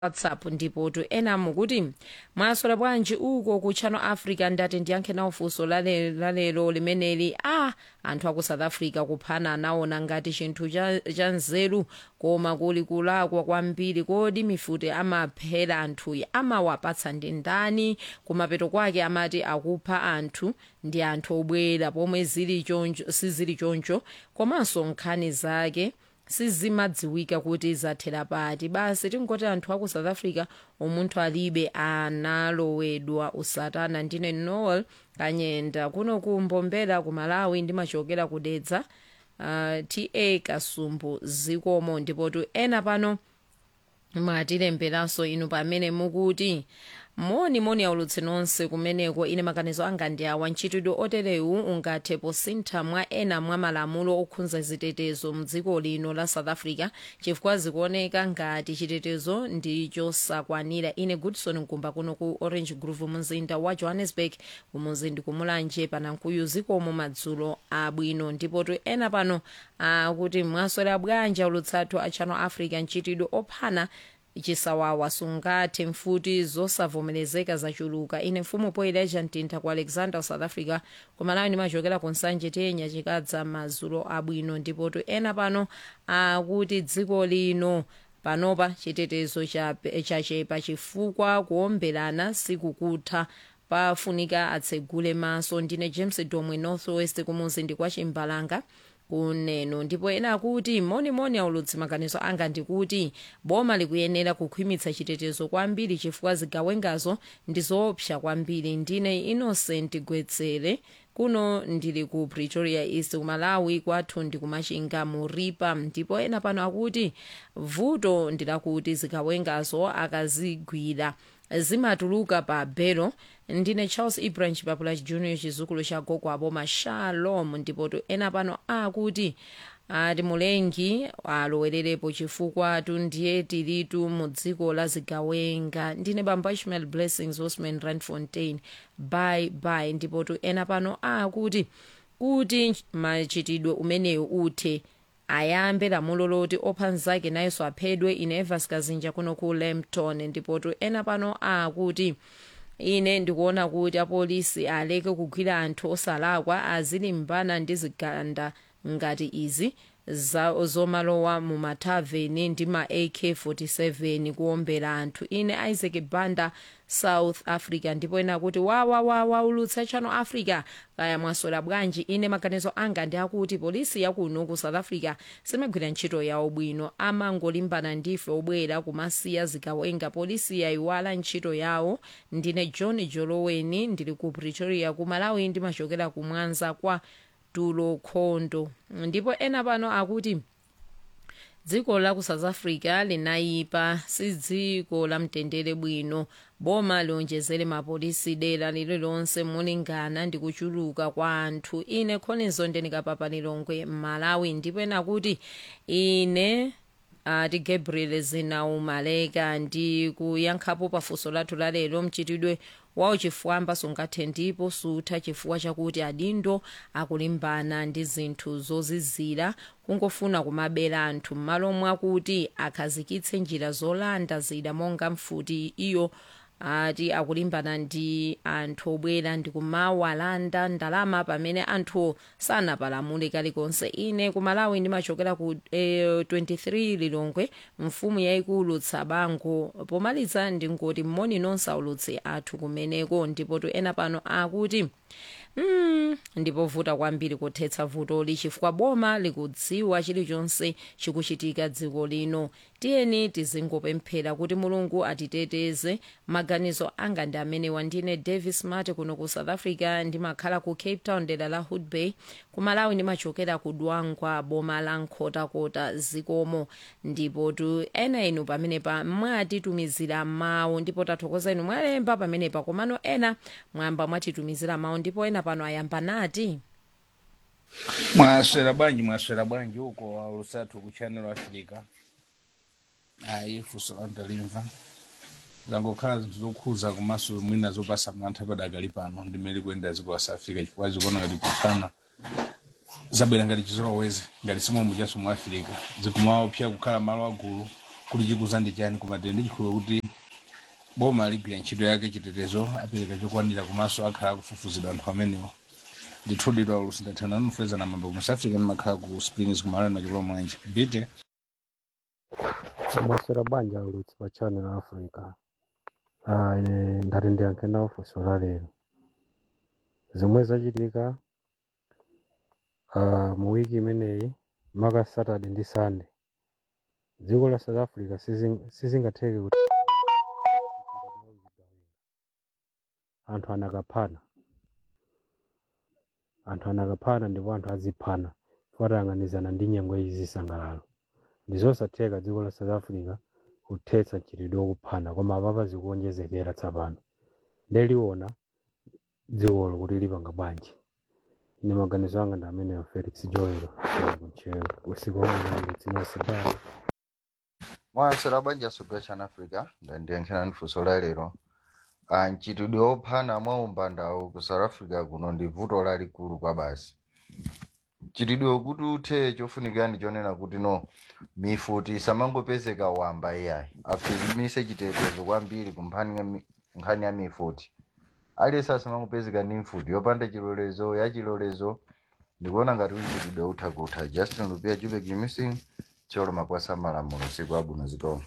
whatsapp ndipo tu ena mukuti mwasola bwanji uko ku channel africa ndati ndiyankhe nawo funso lale- lalero limeneli a anthu aku south africa kuphana anaona ngati chinthu cha cha nzeru koma kuli kulakwa kwambiri kodi mifuti amaphera anthuyi amawapatsa ndi ndani kumapeto kwake amati akupha anthu ndi anthu obwera pomwe zili choncho sizili choncho komanso nkhani zake sizimadziwika kuti zathera pati basi tingoti anthu aku south africa umunthu alibe analowedwa usatana ndine noel kanyenda kuno kumbombera ku malawi ndimachokera kudedza uh, ta kasumbu zikomo ndipotu ena pano mwatilemberanso inu pamene mukuti moni moni aulutsi nonse kumeneko ine maganizo anga ndi awa ntchitidwe oterewu ungathe posintha mwa ena mwa malamulo okhudza zitetezo mdziko lino la south africa chifukwa zikuoneka ngati chitetezo ndi chosakwanira ine goodson mkumba kuno ku orange grove mumzinda wa johannesburg kumuzindi kumulanje panankuyu zikomo madzulo abwino ndipotu ena pano akuti mwaswera bwanji aulutsathu a channel africa ntchitidwe ophana chisawawa sungathe mfuti zosavomerezeka zachuluka ine mfumu poileja mtintha ku alexander south africa kumalawi ndimachokera ku nsanje tenya chikadza madzulo abwino ndipotu ena pano akuti dziko lino panopa chitetezo chape- chachepa chifukwa kuomberana sikukutha pafunika atsegule maso ndine james domwe northwest kumuzindi kwa chimbalanga kuneno ndipo ena akuti monimoni aulutsi maganizo anga ndikuti boma likuyenera kukhwimitsa chitetezo kwambiri chifukwa zigawengazo ndi zoopsa kwambiri ndine innocent gwetsere kuno ndili ku pretoria east kumalawi kwathu ndi kumachinga muripa ndipo ena pano akuti vuto ndilakuti zigawengazo akazigwira zimatuluka pa belo ndine charles ibrahim chipapula junior chizukulu cha gogo aboma shalom ndipotu ena pano akuti ati mulengi alowererepo chifukwa tundiye tilitu mu dziko la zigawenga ndine bamba ishmael blessings osman randfontein bye bye ndipotu ena pano akuti kuti machitidwe umenewu uthe ayambe lamulo loti opha mnzake nayenso aphedwe ine evas kazinja kuno ku lampton ndipotu ena pano akuti ine ndikuona kuti apolisi aleke kugwira anthu osalakwa azilimbana ndi ziganda ngati izi za- zomalowa mu mathaveni ndi ma ak47 kuombera anthu ine isaac banda south africa ndipo ena kuti wawawawa ulutsa channel africa kaya mwaswera bwanji ine maganizo anga ndi akuti polisi yakuno ku south africa simagwira ntchito yawo bwino amangolimbana ndife obwera kumasiya zigawenga polisi yayiwala ntchito yawo ndine john joloweni ndili ku pretoria ku malawi ndimachokera ku mwanza kwa tulo khondo ndipo ena pano akuti dziko la ku south africa linayipa si dziko la mtendere bwino boma lionjezere mapolisi dera lililonse molingana ndi kuchuluka kwa anthu ine khonizo ndinikapapa lilongwe m'malawi ndipo ena kuti ine ati gabriel zinaumaleka ndi kuyankhapo pafunso lathu lalero mchitidwe wawo chifwamba sungathe ndipo sutha chifukwa chakuti adindo akulimbana ndi zinthu zozizira kungofuna kumabera anthu m'malo mwakuti akhazikitse njira zolanda zida monga mfuti iyo ati akulimbana ndi anthu obwera ndi kumawalanda ndalama pamene anthu sanapalamule kalikonse ine kumalawi ndimachokera ku eh, 23 lilongwe mfumu yayikulu tsabango pomaliza ndingoti mmoni nonse aulutsi athu kumeneko ndipotu ena pano akuti mm, ndipovuta kwambiri kuthetsa vutoli chifukwa boma likudziwa chilichonse chikuchitika dziko lino tiyeni tizingopemphera kuti mulungu atiteteze maganizo anga ndi amenewa ndine davis mate kuno ku south africa ndimakhala ku cape town dera la hood bay kumalawi ndimachokera ku dwangwa boma la nkhotakota zikomo ndipo tu ena inu pamenepa mwatitumizira mawu ndipo tathokoza inu mwalemba pamenepa komano ena mwamba mwatitumizira mawu ndipo ena pano ayamba nati mwaswera bwanji mwaswera bwanji uko aulusatu ku channel africa ayi funso landalimva zangokhala zinthu zokhuza komanso mwina zopasa mantha padakali pano ndimene kuyenda dziko la south africa chifukwa zikuona ngati kufana zabwera ngati chizolowezi ngati simomu chaso mu africa zikumaopsa kukhala malo agulu kuti chikuza ndi chani koma tili ndi chikhulupiriro kuti boma ligwira ntchito yake chitetezo apereka chokwanira komanso akhala akufufuzidwa anthu amenewo ndithudidwa ulusindathana nufeza mambo mu south africa ndimakhala ku springs kumalani machokolo mwenje bite maswera banja ulutsi pa channel africa ah, ine ndati ndiyankhe nawo funso la lero zomwe zachitika ah, mu wiki imeneyi maka saturday ndi sunday dziko la south africa sizing- sizingatheke kuti anthu anakaphana anthu anakaphana ndipo anthu aziphana fatayang'anizana ndi nyengo izi zisangalalo ndizosatheka dziko la south africa kuthetsa mchitidwe wokuphana koma apapa zikuonjezekera tsapano ndeliona dzikolo kuti lipanga bwanji ine maganizo anga ndi ameneyo felix joel kunchewu usiku wamwe tsinasibali mwasera banja sogera chana africa ndandiyankhirani funso la lero Ah, mchitidwe wophana mwa umbandawu ku south africa kuno ndi vuto lalikulu kwa basi mchitidwe kuti uthe chofunikira ndi chonena kuti no mifuti isamangopezeka wamba iyayi akhwimitse chitetezo kwambiri ku mphani ya mi- nkhani ya mifuti aliyense asamangopezeka ndi mfuti yopanda chilolezo ya chilolezo ndikuona ngati mchitidwe utha kutha justin lupia jubek missing cholo makwasa malamulo siku abwino zikomo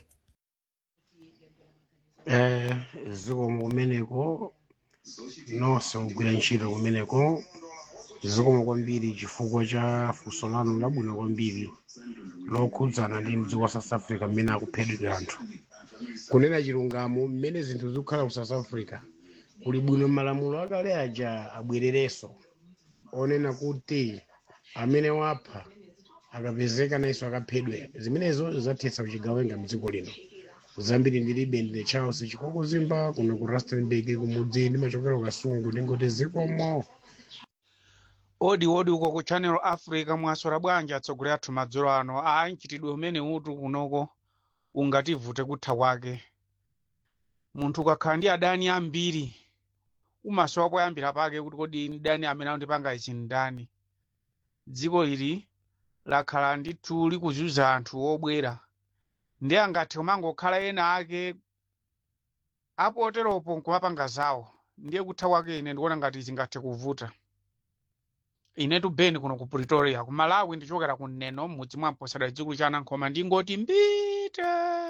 Eh, zikomo kumeneko nonse kugwira ntchito kumeneko zikomo kwambiri chifukwa cha funso lanu labwino kwambiri lokhudzana ndi mdziko wa south africa mmene akuphedwera anthu kunena chilungamo mmene zinthu zikukhala ku south africa kuli bwino malamulo akale aja abwererenso onena kuti amene wapha akapezeka nayenso akaphedwe zimenezo zathetsa kuchigawenga mdziko lino zambiri ndilibe ndine charles chikoko zimba kuno ku rustenburg kumudzi ndimachokera kasungu ndingoti zikomo odi odi uko ku channel africa mwaswera bwanji atsogoleri athu madzulo ano ayi mchitidwe umene utu kunoko ungativute kutha kwake munthu ukakhala ndi adani ambiri umasowa poyambira pake kuti kodi ni dani amene andipanga ichi ndani dziko ili lakhala ndithu likuzunza anthu obwera ndi angathe kumangokhala ena ake apoteropo nkumapanga zawo ndiye kutha kwake ine ndikuona ngati zingathe kuvuta inetu beni kuno ku pretoria ku malawi ndichokera ku neno m'mudzi mwa mposera chikulu cha anankhoma ndingoti mbite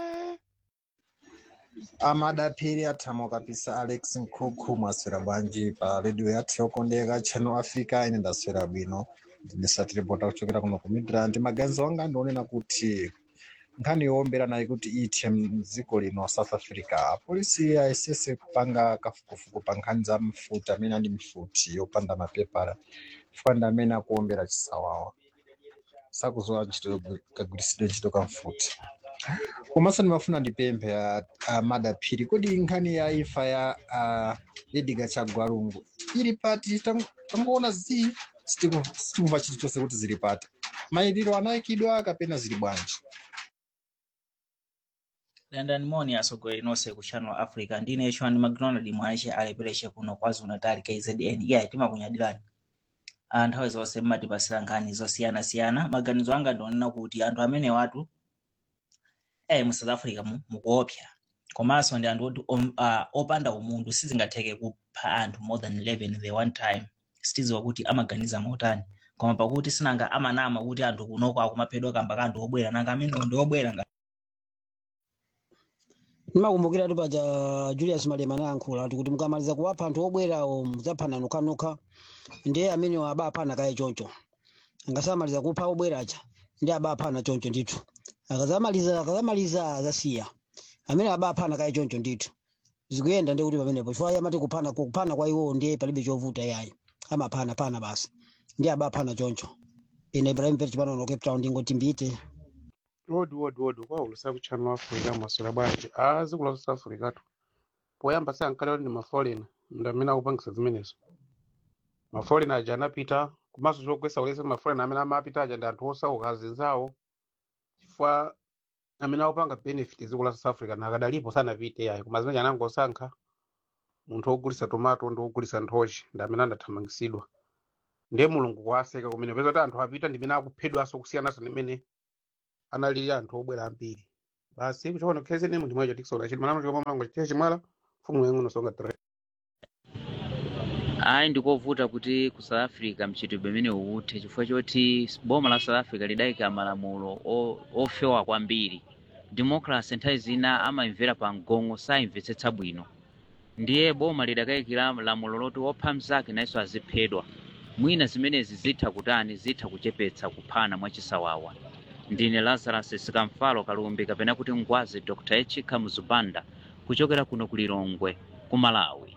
amadaphiri athamo kapisa alex nkhunkhu mwaswera bwanji pa redio yathu yokondeka channel africa ine ndaswera bwino ndindisatiripota kuchokera kuno ku midrand maganizo anga ndionena kuti nkhani yoombera nayi kuti ithe mdziko lino south africa apolisi ayesese kupanga kafukufuku pa nkhani za mfuti amene ali mfuti yopanda mapepala chifukwa ndi amene akuombera chisawawa sakuzowa ntchito kagwiritsidwe ntchito ka mfuti komanso ndimafuna ndipemphe a- a madaphiri kodi nkhani ya imfa ya a, edgar chagwalungu ili pati Tam- tangoona zi sitiku- sitimva chilichonse kuti zili pati mayiliro anayikidwa kapena zili bwanji landani moni atsogoleri nonse ku channel africa ndine chwani mcdonald mwache alepereche kuno kwazulu natal kzn iye timakunyadirani Ah, nthawi zonse mmatipasira nkhani zosiyanasiyana maganizo anga ndionena kuti anthu amene watu eh mu south africa mu- mukuopsa komanso ndi anthu oti om- ah, opanda umunthu sizingatheke kupha anthu more than 11 the one time sitidziwa kuti amaganiza motani koma pakuti sinanga amanama kuti anthu kunoko akumaphedwa kamba ka anthu obwera nanga amene ndi obwera nga ndimakumbukira tu paja julius malema anayankhula ati kuti mukamaliza kuwapha anthu obwerawo mudzaphana nokhanokha ndiye amene abaphana kaye choncho angasamaliza kupha obwera aja ndi abaphana choncho ndithu akazamaliza akazamaliza azasiya amene abaphana kaye choncho ndithu zikuyenda ndi kuti pamenepo chifukwa amati kuphana kuphana kwa iwo ndiye palibe chovuta yayi amaphana phana basi ndi abaphana choncho ine ibrahim pet pano cape town ndingoti mbite odi odi odi kwaulusa ku channel africa mwaswera bwanji a dziko la south africa tu poyamba sayankhale kuti ndi mafolena ndi amene akupangisa zimenezo mafolena aja anapita komanso zogwesa ulese mafolena amene amapita aja ndi anthu osauka azinzawo chifukwa amene akupanga benefit dziko la south africa nakadalipo sanapite yayi koma zimene anangosankha munthu wogulisa tomato ndi wogulisa nthochi ndi amene andathamangisidwa ndiye mulungu kuwaseka kumene peza kuti anthu apita ndi amene akuphedwanso kusiyanaso ndi amene analili anthu obwera ambiri basi kuchokona khezi nemu ndimwecho tikisola chiti malamulo chikopamango chitiye chimwala mfumu yang'ono songa tere ayi ndikovuta kuti ku south africa mchitidwe umene uwuthe chifukwa choti boma la south africa lidayika malamulo o- ofewa kwambiri democracy nthawi zina amayimvera pa mgongo sayimvetsetsa bwino ndiye boma lidakayikira lamulo loti wopha mnzake nayenso aziphedwa mwina zimenezi zitha kutani zitha kuchepetsa kuphana mwachisawawa ndine lazarus sikamfalo kalumbi kapena kuti ngwazi dr echika muzubanda kuchokera kuno ku lilongwe ku malawi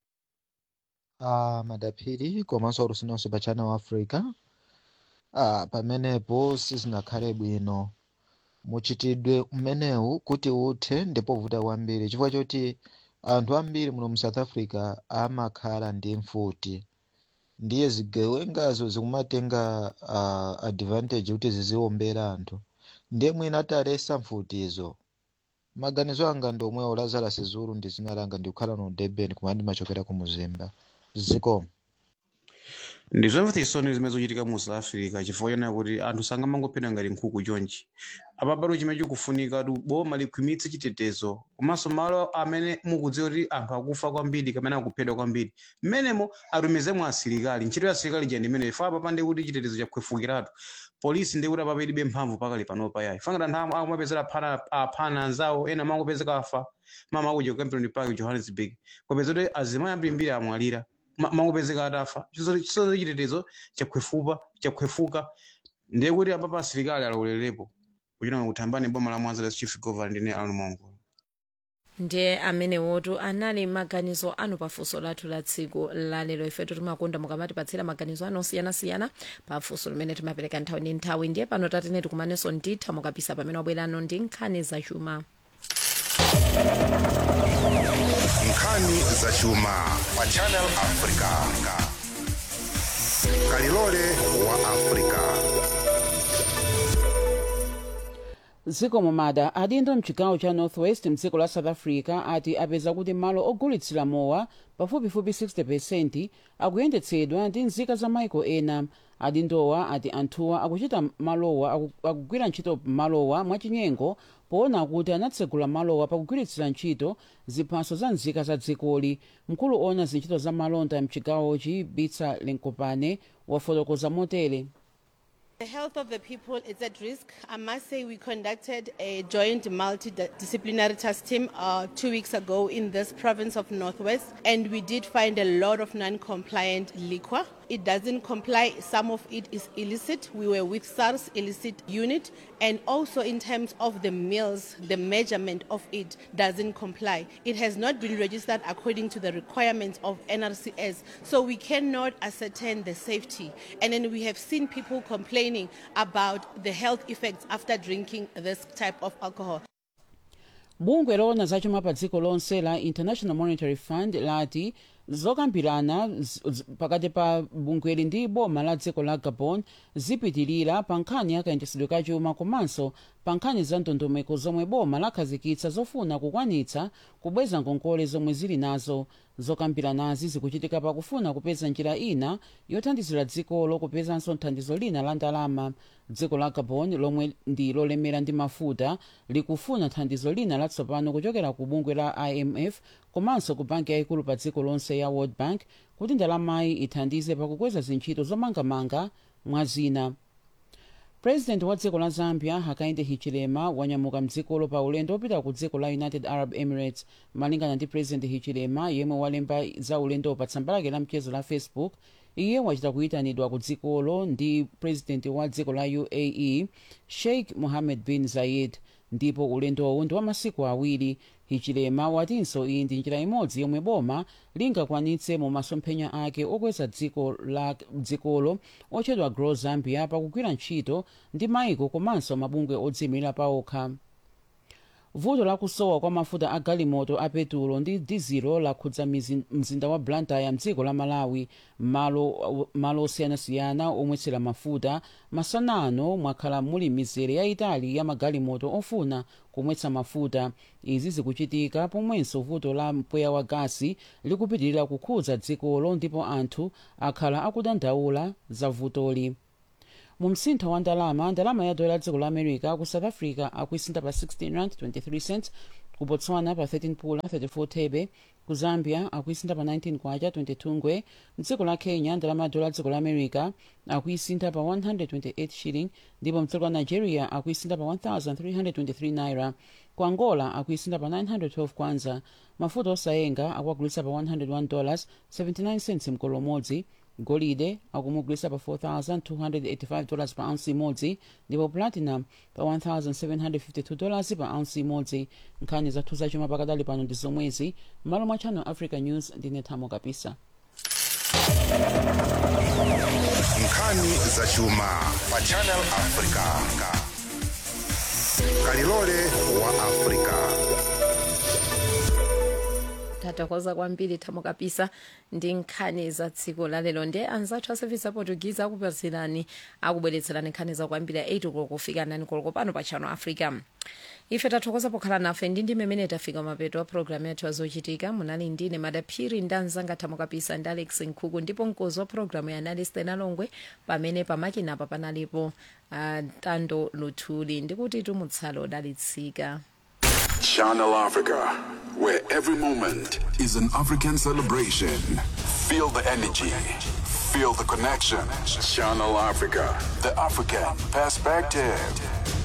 Ah, madaphiri komanso alusinonse pa channel africa ah, pamenepo sizinakhale bwino muchitidwe umenewu kuti uthe ndipovuta kwambiri chifukwa choti anthu ambiri muno mu south africa amakhala ndi mfuti ndiye zigewengazo zikumatenga uh, advantage kuti ziziwombera anthu ndiye mwina atalesa mfutizo maganizo anga ndi omwewo lazarus zulu ndi zina langa ndikukhala no durban koma ndimachokera ku muzimba zikomo ndi zomvetsa chisoni zimene zochitika mu south africa chifukwa chonena kuti anthu sangamangophedwa ngati nkhuku chonchi apa pali chimene chikufunika kuti boma likhwimitse chitetezo komanso malo amene mukudziwa kuti anthu akufa kwambiri kapena akuphedwa kwambiri mmenemo atumizemo asilikali ntchito ya asilikali ija ndi imene ifa apa ndi kuti chitetezo chakhwefukiratu polisi ndi kuti apa ilibe mphamvu pakali panopa yayi fangati anthu amwe amapezera aphana aphana anzawo ena mangopezeka afa mama akuja ku Kempton Park johannesburg kopeza kuti azimayi ambirimbiri amwalira ma- mangopezeka atafa chisozo chitetezo chakhwefupa chakhwefuka ndiye kuti apa pa asilikali alolerepo kuchita kuthambani boma la mwanza chief governor ndine Aaron Mongo ndiye amene wotu anali maganizo anu pafunso lathu la tsiku lalero ifetu timakonda mukamatipatsira maganizo anu osiyanasiyana pafunso limene timapereka nthawi ndi nthawi ndiye pano tatenetu kumanenso nditha mukapisa pamene wabwerano ndi nkhani zachuma nkhani zachuma pa channel africa kalilole wa africa dziko momada adindo mchigawo cha northwest mdziko la south africa ati apeza kuti malo ogulitsira mowa pafupifupi 60 akuyendetsedwa ndi nzika za maiko ena adindowa ati anthuwa akuchita malowa aku- akugwira ntchito malowa mwachinyengo poona kuti anatsegula malowa pakugwiritsira ntchito ziphaso za nzika za dzikoli mkulu ona zintchito za malonda mchigawochi bitsa lenkopane wafotokoza motere The health of the people is at risk. I must say, we conducted a joint multidisciplinary task team uh, two weeks ago in this province of Northwest, and we did find a lot of non compliant liquor. It doesn't comply, some of it is illicit. We were with SARS illicit unit, and also in terms of the meals, the measurement of it doesn't comply. It has not been registered according to the requirements of NRCS, so we cannot ascertain the safety. And then we have seen people complaining about the health effects after drinking this type of alcohol. bungwe loona zachuma pa dziko lonse la international monetary fund lati zokambirana z- z- pakati pa bungweli ndi boma la dziko la gabon zipitirira pa nkhani ya kayendetsedwe ka chuma komanso pa nkhani za ndondomeko zomwe boma lakhazikitsa zofuna kukwanitsa kubweza ngongole zomwe zili nazo zokambiranazi zikuchitika pakufuna kupeza njira ina yothandizira dzikolo kupezanso thandizo lina la ndalama dziko la gabon lomwe ndi lolemera ndi mafuta likufuna thandizo lina latsopano kuchokera ku bungwe la imf komanso ku banki yayikulu pa dziko lonse ya world bank kuti ndalamayi ithandize pakukweza zintchito zomangamanga mwa zina president wa dziko la zambia hakainde hichilema wanyamuka mdzikolo pa ulendo opita ku dziko la united arab emirates malingana ndi president hichilema yemwe walemba za ulendo pa tsamba lake la mchezo la facebook iye wachita kuyitanidwa ku dzikolo ndi president wa dziko la uae sheikh mohammed bin zayed ndipo ulendowu ndi wa masiku awiri hichilema watinso iyi ndi njira imodzi yomwe boma lingakwanitse mu masomphenya ake okweza dziko la dzikolo otchedwa grow zambia pakugwira ntchito ndi maiko komanso mabungwe odziyimira paokha vuto lakusowa kwa mafuta a galimoto a petulo ndi dizilo lakhudza mizi- mzinda wa blantyre mdziko la malawi malo malo osiyanasiyana omwetsera mafuta masana ano mwakhala muli mizere yayitali ya magalimoto ofuna kumwetsa mafuta izi zikuchitika pomwenso vuto la mpweya wa gasi likupitirira kukhudza dzikolo ndipo anthu akhala akudandaula za vutoli mu msintha wa ndalama ndalama ya dola dziko la america ku south africa akuisintha pa 16 rand 23 cents ku botswana pa 13 pula 34 thebe ku zambia akuisintha pa 19 kwacha 22 ngwe mdziko la kenya ndalama ya dola dziko la america akuisintha pa 128 shilling ndipo mdziko la nigeria akuisintha pa 1323 naira ku angola akuisintha pa 912 kwanza mafuta osayenga akuagulitsa pa 101 dollars 79 cents mkolo umodzi golide akumugulitsa pa 4285 dollars pa ounce imodzi ndipo platinum pa 1752 dollars pa ounce imodzi nkhani zathu zachuma pakadali pano ndi zomwezi m'malo mwa channel africa news ndine thamo kapisa nkhani zachuma pa channel africa kalilole wa africa tathokoza kwambiri thamo kapisa ndi nkhani za tsiku lalero ndi anzathu a service aportuguese akupatsilani akubweretserani nkhani za kwambiri a 8 koloko kufika 9 koloko pano pa channel africa ife tathokoza pokhala nafe ndi ndi mmene tafika mapeto a programu yathu azochitika munali ndine madaphiri ndi anzanga thamo kapisa ndi alex nkhuku ndipo mkozi wa programu ya analyst enalongwe pamene pamakinapa panalipo uh, tando luthuli ndikuti tumutsale odalitsika Channel Africa, where every moment is an African celebration. Feel the energy, feel the connection. Channel Africa, the African perspective.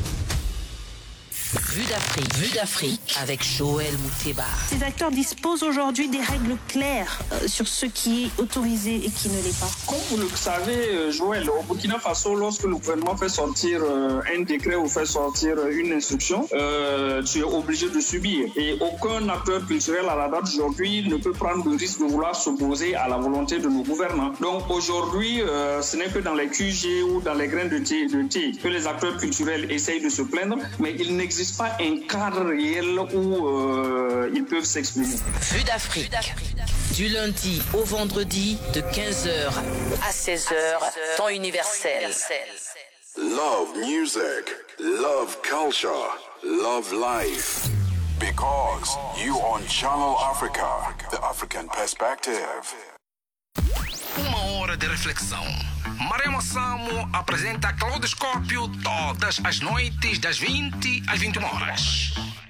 Vue d'Afrique. Vue d'Afrique avec Joël Mouteba. Ces acteurs disposent aujourd'hui des règles claires euh, sur ce qui est autorisé et qui ne l'est pas. Comme vous le savez, euh, Joël, au Burkina Faso, lorsque le gouvernement fait sortir euh, un décret ou fait sortir une instruction, euh, tu es obligé de subir. Et aucun acteur culturel à la date d'aujourd'hui ne peut prendre le risque de vouloir s'opposer à la volonté de nos gouvernants. Donc aujourd'hui, euh, ce n'est que dans les QG ou dans les grains de thé, de thé que les acteurs culturels essayent de se plaindre, mais il n'existe pas un cadre réel où euh, ils peuvent s'exprimer. Vue d'Afrique. Du lundi au vendredi de 15h à 16h, temps universel. Love music, love culture, love life. Because you on Channel Africa, the African perspective. Uma hora de reflexão. Maremo Samo apresenta Claudoscópio todas as noites das 20 às 21 horas.